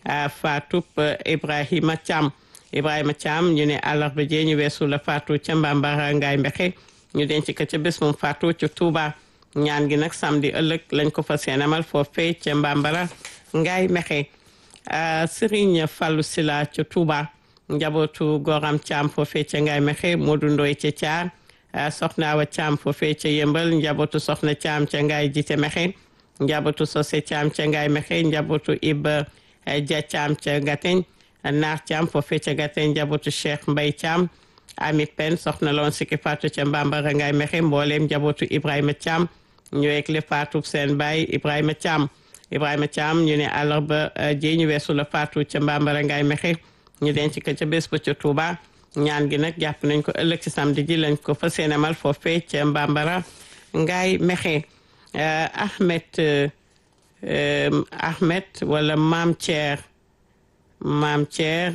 faatu Ibrahima Thiam Ibrahima Thiam ñu ne àllarba jee ñu weesu la faatu ca Mbambara Ngaay Mbexe ñu denc ko ca bés moom faatu ca Touba ñaan gi nag samedi ëllëg lañ ko fas yéene amal foofee ca Mbambara Ngaay Mbexe Serigne Fallou Sila ca Touba njabootu Goram Thiam foofee ca Ngaay Mbexe Modou Ndoye ca Thiar soxna Awa Thiam foofee ca Yëmbal njabootu soxna Thiam ca Ngaay Jite Mexe njabootu Sose Thiam ca Ngaay Mexe njabootu Iba Dia Thiam ca Gateñ Naar Thiam foofee ca Gateñ njabootu Cheikh Mbay Thiam Ami Pen soxna loon sikki faatu ca Mbambara Ngaay Mexe mbooleem njabootu Ibrahima Thiam ñu ekle faatu seen baay Ibrahima Thiam Ibrahima Thiam ñu ne àllarba ji ñu weesu la faatu ca Mbambara Ngaay Mexe ñu denc ko ca bés ba ca Touba ñaan gi nag jàpp nañ ko ëllëg ci samedi ji lañ ko fas yéene amal foofee ca Mbambara Ngaay Mexe Ahmed Ahmed wala Maam Thier Maam Thier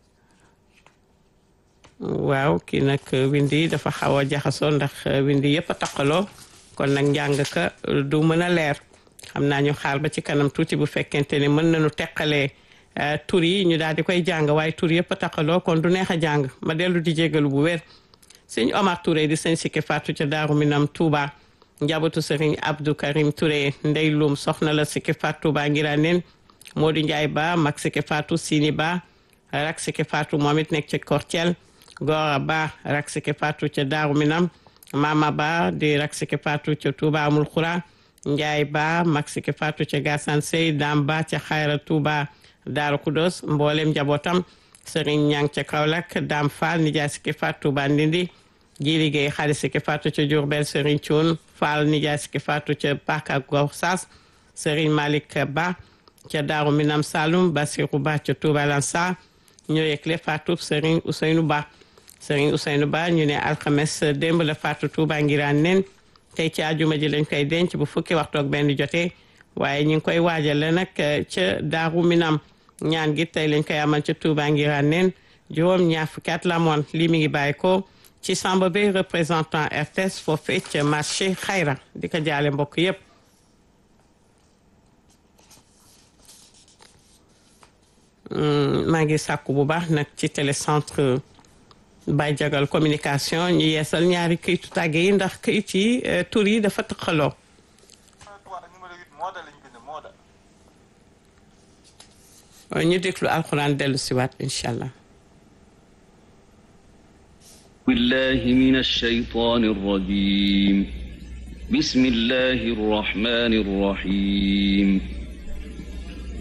waaw kii nag windi dafa xaw a jaxasoo ndax windi yëpp a taqaloo kon nag njàng ka du mën a leer xam naa ñu xaar ba ci kanam tuuti bu fekkente ne mën nañu teqalee tur yi ñu daal di koy jàng waaye tur yëpp a taqaloo kon du neex a jàng ma dellu di jégalu bu wér sëñ Omar Touré di sëñ Sikki Fatou ca Daaru Minam Touba njabootu sëriñ Abdou Karim Touré ndey lum soxna la Sikki Fatou Touba ngira nen Modou Ndiaye Ba mag Sikki Fatou Sini Ba rak Sikki Fatou moom it nekk ca Kortiel Gora Ba rak Sikki Fatou ca Daaru Minam Mama Ba di rak Sikki Fatou ca Touba Amul Xura Ndiaye Ba mag Sikki Fatou ca Gassane Sey Dam Ba ca Xayra Touba Daaru Kudos mboolem njabootam Serigne Ñang ca Kaolack Dam Fall nijaay Sikki Fatou Touba Ndindi ji liggéey xaalis Sikki Fatou ca Diourbel Serigne Thioune Fall nijaay Sikki Fatou ca Paka Gorsas Serigne Malick Ba ca Daaru Minam Saloum Basirou Ba ca Touba Lansar ñoo yëgle Fatou Serigne Ousseynou Ba Serigne Ousseynou Ba ñu ne alxames démb la Fatou Touba ngiraan nen tey ci àjjuma ji lañ koy denc bu fukki waxtu ak benn jotee waaye ñu ngi koy waajale nag ca Daaru Minam ñaan gi tey lañ koy amal ca Touba ngiraan nen juróom ñaar fukki at la moon lii mi ngi bàyyi ko ci Samba Bey représentant RTS foofee ca marché Xayra di ko jaale mbokk yépp maa ngi sàkku bu baax nag ci télécentre Baye Jagal communication ñu yeesal ñaari këyitu tàgge yi ndax këyit yi tur yi dafa tëqaloo ñu déglu alxuraan dellu si waat incha allah بالله من الشيطان الرجيم بسم الله الرحمن الرحيم